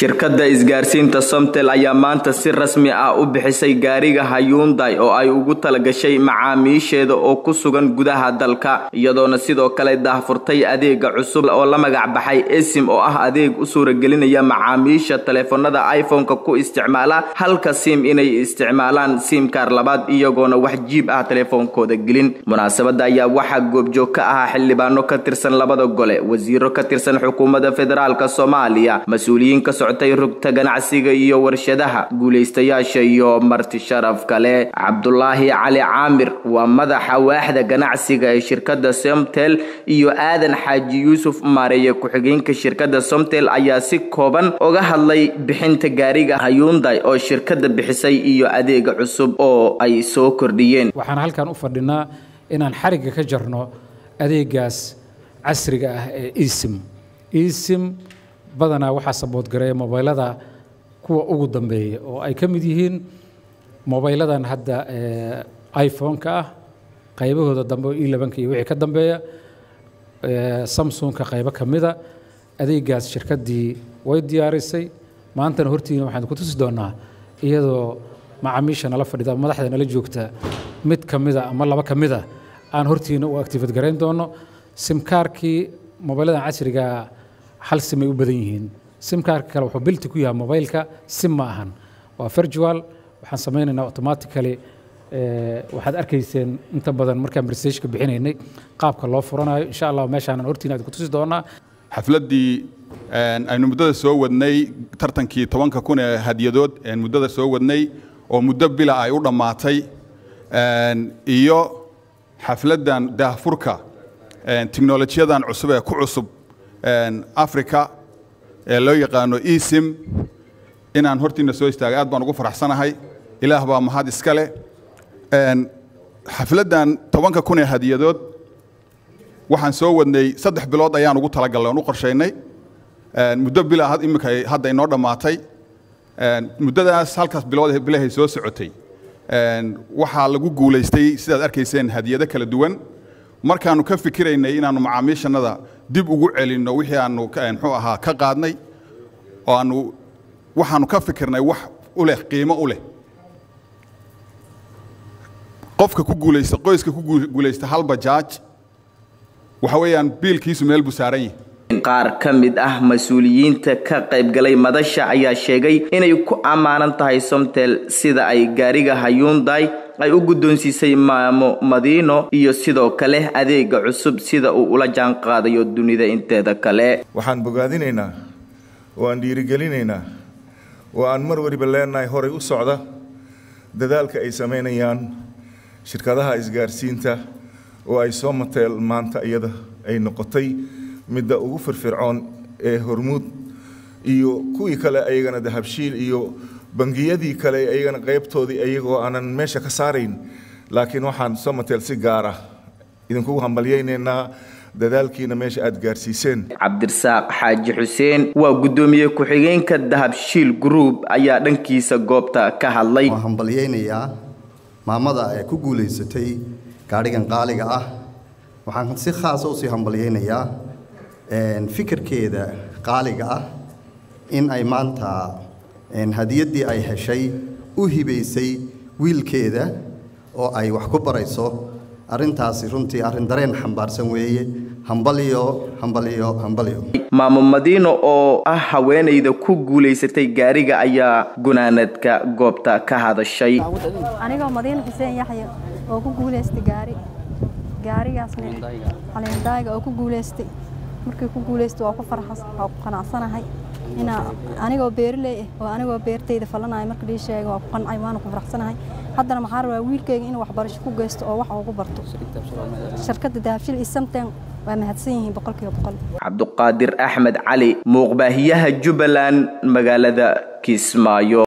shirkadda isgaarsiinta somtel ayaa maanta si rasmi ah u bixisay gaariga hayuunday oo ay ugu talagashay macaamiisheeda oo ku sugan gudaha dalka iyadoona sidoo kale daahfurtay adeega cusub oo la magac baxay esim oo ah adeeg u suuragelinaya macaamiisha taleefanada iphone-ka ku isticmaala halka sim inay isticmaalaan simkar labaad iyagoona wax jiib ah taleefoonkooda gelin munaasabada ayaa waxaa goobjoog ka ahaa xildhibaano ka tirsan labada gole wasiiro ka tirsan xukuumadda federaalk soomaaliya mas-uuliyiin ka socotay rugta ganacsiga iyo warshadaha guulaystayaasha iyo marti sharaf kale cabdulaahi cali caamir waa madaxa waaxda ganacsiga ee shirkadda somtel iyo aadan xaaji yuusuf maareeye ku-xigeenka shirkadda somtel ayaa si kooban uga hadlay bixinta gaariga hayuunday oo shirkadda bixisay iyo adeega cusub oo ay soo kordhiyeen waxaan halkan u fadhinaa inaan xarigga ka jarno adeegaas casriga ah ee esim esim badanaa waxaa saboodgareeya mobaylada kuwa ugu dambeeya oo ay ka mid yihiin mobayladan hadda iphone-ka ah qaybahooda dambe oo elebanka iyo wixii ka dambeeya samsungka qaybo ka mida adeegaas shirkaddii way diyaarisay maantana hortiina waxaan ku tusi doonaa iyadoo macaamiisha nala fadhida madaxda nala joogta mid ka mida ama laba ka mida aan hortiina u activate garayn doono simkaarkii mobayladan casriga hal simay u badan yihiin simkaarka kale wuxuu bilti ku yahay mobaylka sim ma ahan waa virtual waxaan samaynaynaa automatically waxaad arkayseen inta badan markaan presageka bixinaynay qaabka loo furanayo insha allah meeshaanan hortiina aad ku tusi doonaa xafladdii aynu muddada soo wadnay tartankii tobanka kun ee hadyadood muddada soo wadnay oo muddo bila ay u dhammaatay iyo xafladdan daahfurka tiknolojiyadan cusub ee ku cusub africa ee loo yaqaano esim inaan hortiina soo istaagay aad baan ugu faraxsanahay ilaah baa mahad iska leh xafladdan tobanka kun ee hadiyadood waxaan soo wadnay saddex bilood ayaan ugu talagallay oon u qorshaynay muddo bila imika hadda inoo dhammaatay muddadaas halkaas bilood bilahay soo socotay waxaa lagu guulaystay sidaad arkayseen hadiyado kala duwan markaannu ka fikiraynay inaannu macaamiishannada dib ugu celinno wixii aannu muxuu ahaa ka qaadnay oo aannu waxaannu ka fikirnay wax u leh qiimo u leh qofka ku guulaysta qoyska ku guulaysta hal bajaaj waxa weeyaan biilkiisu meel buu saaran yahay qaar ka mid ah mas-uuliyiinta ka qaybgalay madasha ayaa sheegay inay ku ammaanan tahay somtel sida ay gaariga hayuunday ay u guddoonsiisay maamo madiino iyo sidoo kale adeega cusub sida uu ula jaan qaadayo dunida inteeda kale waxaan bogaadinaynaa oo aan dhiirigelinaynaa oo aan mar waliba leenahay horay u socda dadaalka ay samaynayaan shirkadaha isgaarsiinta oo ay soo mateel maanta iyada ay noqotay midda ugu firfircoon ee hormuud iyo kuwii kale ayagana dahabshiil iyo bangiyadii kale ayagana qaybtoodii ayagoo aanan meesha ka saarayn laakiin waxaan somatel si gaar ah idinkugu hambalyaynaynaa dadaalkiina meesha aad gaarsiiseen cabdirasaaq xaaji xuseen waa guddoomiye ku-xigeenka dahabshiil group ayaa dhankiisa goobta ka hadlay waan hambalyaynayaa maamada ee ku guulaysatay gaadhigan qaaliga ah waxaan si khaasa usii hambalyaynayaa fikirkeeda qaaliga ah in ay maanta hadiyaddii ay heshay u hibaysay wiilkeeda oo ay wax ku barayso arrintaasi runtii arrin dareen xambaarsan weeye hambalyo hambalyo hambalyo maamo madiino oo ah haweenayda ku guulaysatay gaariga ayaa gunaanadka goobta ka hadashay anigoo madiino xuseen yaxya oo ku guulaystay gaari gaarigaasna caleendaaga oo ku guulaystay markii ku guulaystay waa ku farxas waa ku qanacsanahay inaa anigoo beerley ah oo anigoo beertayda falanayo marka lii sheegay waa ku qancay waana ku faraxsanahay haddana maxaa rabaa wiilkayga inuu waxbarasho ku geysto oo wax ugu barto shirkadda dahabshil iyo samten waa mahadsan yihiin boqolkiiba boqol cabduqaadir axmed cali muuqbaahiyaha jubbaland magaalada kismaayo